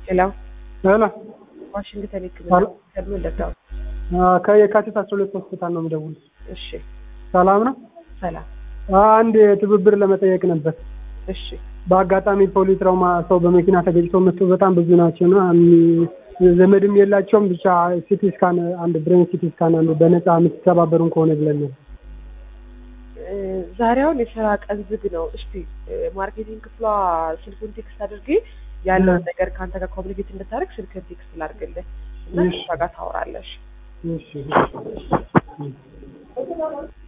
ሄሎ ሄሎ ዋሽንግተን ሕክምና ሄሎ። ሆስፒታል ምን ልርዳው? ከየካቲት አስራ ሁለት ሆስፒታል ነው የምደውል። እሺ ሰላም ነው? ሰላም። አንድ ትብብር ለመጠየቅ ነበር። እሺ በአጋጣሚ ፖሊስ ትራውማ ሰው በመኪና ተገጭቶ መጥቶ በጣም ብዙ ናቸው እና እሚ- ዘመድም የላቸውም። ብቻ ሲቲ ስካን አንድ ብሬን ሲቲ ስካን አንድ በነፃ የምትተባበሩን ከሆነ ብለን ነው። እ፣ ዛሬ አሁን የስራ ቀን ዝግ ነው። እስቲ እ፣ ማርኬቲንግ ክፍሏ ስልኩን ቴክስት አድርጌ ያለውን እ። ነገር ከአንተ ጋር ኮሚኒኬት እንድታደርግ ስልክን ቴክስት ላድርግልህ እና እሺ። ከእሷ ጋር ታወራለሽ። እሺ